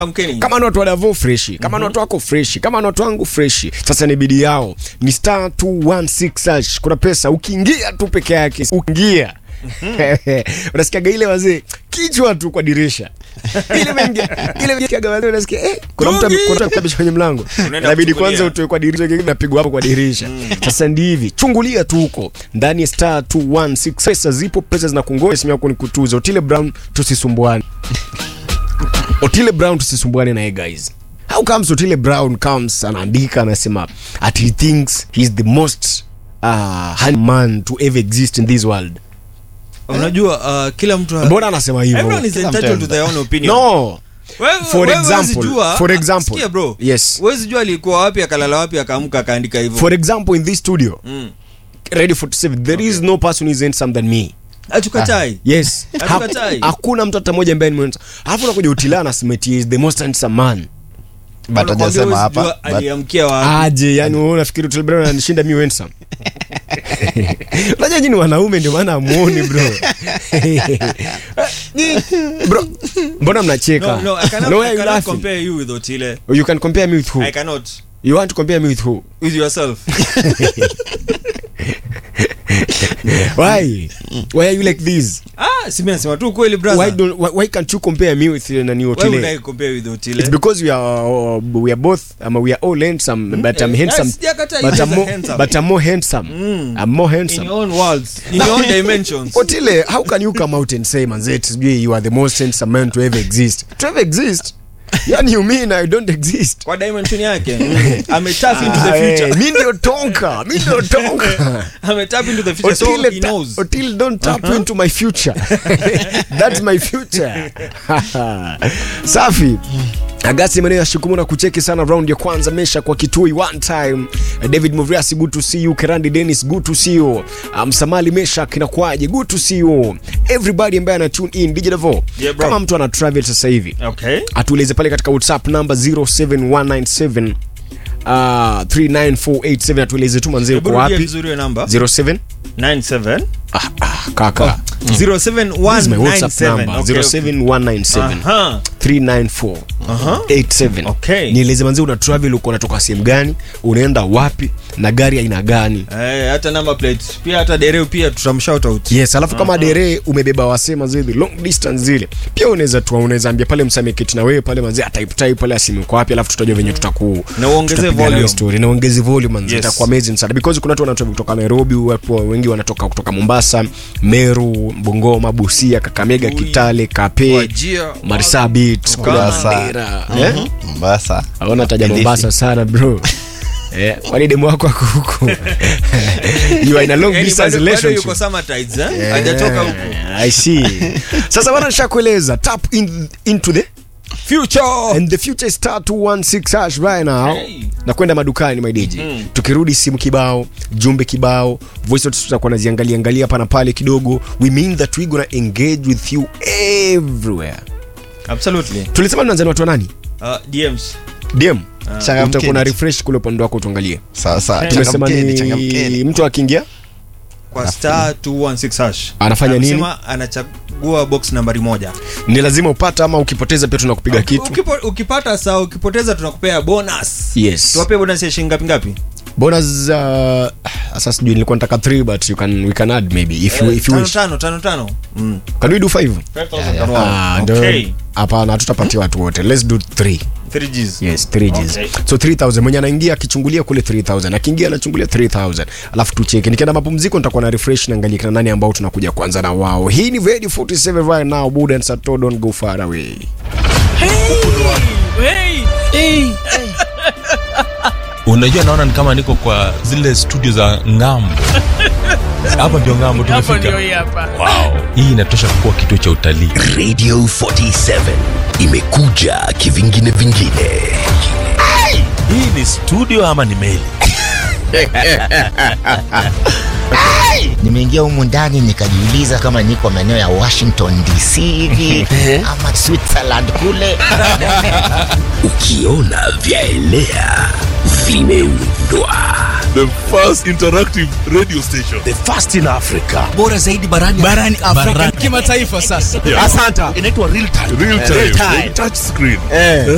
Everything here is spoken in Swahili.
Amkeni. kama ni watu wa Davao freshi kama ni watu wako freshi kama ni watu wangu freshi sasa ni bidi yao ni star 216 hash kuna pesa ukiingia tu peke yake ukiingia unasikiaga ile wazee kichwa tu kwa dirisha ile mengia ile mengia wazee unasikia eh kuna mtu ame- kuna mtu amekabisha kwenye mlango Unaenda inabidi kuchungulia. kwanza utoe kwa dirisha kingine napigwa hapo kwa dirisha sasa ndi hivi chungulia tu huko ndani ya star 216 pesa zipo pesa zinakungoja simu yako ni kutuza Otile Brown tusisumbuane Otile Brown tusisumbuane naye guys. How comes Otile Brown comes anaandika anasema at he thinks he's the most uh, handsome man to ever exist in this world. unajua uh, kila mtu Mbona anasema everyone hivyo? is Kila mtu entitled to ana- their own opinion No. Wewe- For wewe example, huwezi jua- for ah, example. sikia bro Yes. huwezi jua alikuwa wapi akalala wapi akaamka akaandika hivyo For example in this studio, Mm. Radio 47, there is no person who is handsome than me. Hatukatai. Yes. Hatukatai. Ha- Hakuna mtu hata mmoja ambaye ni mwenza. Alafu unakuja Otile anasema ati he is the most handsome man. but Wanakuambia hajasema huwezi hapa jua but- aliamkia wapi aje yani wewe unafikiri Otile Brown ananishinda mimi handsome unajua nyinyi wanaume ndio maana amuoni bro Nyi- bro mbona mnacheka no no I cannot, No, why I are you cannot laughing? compare you with Otile you can compare me with who I cannot you want to compare me with who with yourself why why are you like this ah si mimi nasema tu kweli why brother don't why, why can't you compare me with uh, nani why would I Otile compare with Otile it's because we are uh, we are both um, we are all handsome but I'm Eh, handsome yes, sijakataa but you I'm guys are more handsome. but I'm more handsome I'm more in handsome your own worlds in your own dimensions Otile, how can you come out and say manzet sijui you are the most handsome man to ever exist to ever exist yani you mean I don't exist kwa dimension yake mm. ametap into the Ah, eh, future mi ndio tonka mi ndio tonka ametap into the future so Otile, he ta- knows Otile, don't tap into my future that's my future safi agasi maneno ya shukumu na kucheki sana round ya kwanza mesha kwa kitui one time david movriasi good to see you kerandi dennis good to see you msamali mesha kinakwaje good to see you everybody ambaye ana tune in dj Davo, Yeah, bro. kama mtu ana travel sasa hivi okay atueleze pale katika whatsapp namba 07197 Uh, 39487 atueleze tu manzee uko Hebu rudia wapi vizuri hiyo namba 07 97 ah, ah, kaka This is my WhatsApp 07197 number Okay, okay. 07197 Aha. 394 87 Okay. nieleze manzi una travel uko unatoka sehemu gani unaenda wapi na gari aina gani Eh, hata number plate pia hata dereu pia tutamshout out yes alafu kama dere umebeba wasema zile long distance zile pia unaweza tu unaweza ambia pale msameketi na wewe pale manzi type type pale asimu kwa wapi alafu tutajua venye tutakuu Na uongeze tutapiga nayo volume. story na uongeze volume manzi Yes. itakuwa amazing sana because kuna watu wanatoka kutoka Nairobi watu wengi wanatoka kutoka Mombasa Meru Bungoma Busia Kakamega Ui. Kitale Kape Wajia, Marsabit kule Mombasa. Mandera eh Mombasa aona taja Kilifi. Mombasa sana bro Eh, kwani demu wako ako huko you are in a long Yaani distance bado- bado relationship yuko summertides, eh? hajatoka huko I see. Sasa bana nishakueleza tap in, into the future and the future is star 216 hash right now. Hey. Na kwenda madukani my DJ. Tukirudi simu kibao, jumbe kibao, voice notes tutakuwa naziangalia angalia hapa na pale kidogo. We mean that we gonna engage with you everywhere. absolutely Tulisema tunaanza na watu wa nani? uh, DMs DM. Changamkeni. Utakuwa na refresh kule upande wako tuangalie. sasa Tumesema changamkeni ni changamkeni mtu akiingia kwa star 216 hash Anafanya nini? Amesema anachagua box nambari moja ni lazima upata ama ukipoteza pia tunakupiga kitu. Ukipo, ukipata saa ukipoteza tunakupea bonus Yes. tuwapee bonus ya shilingi ngapi ngapi bonus uh, sasa sijui nilikuwa nataka 3 but you can we can add maybe if you, if you tano wish tano tano tano mm. can we do 5 ah ndio Okay. hapana hatutapatia watu wote let's do 3 3 Gs yes 3 Gs Okay. so 3000 mwenye anaingia akichungulia kule 3000 akiingia anachungulia 3000 alafu tucheke nikienda mapumziko nitakuwa na refresh naangalia kina nani ambao tunakuja kwanza na wao hii ni Ready 47 right now Buda and Sato don't go far away unajua naona ni kama niko kwa zile studio za ngambo hapa ndio ngambo tumefika wow. hii inatosha kuwa kituo cha utalii radio 47 imekuja kivingine vingine hii ni studio ama ni meli nimeingia humu ndani nikajiuliza kama niko maeneo ya washington dc hivi ama switzerland kule ukiona vyaelea vimeundwa the first interactive radio station the first in africa bora zaidi barani barani Afrika Barani. kimataifa sasa. Yeah. Asante. inaitwa real time real time, Real time. touch screen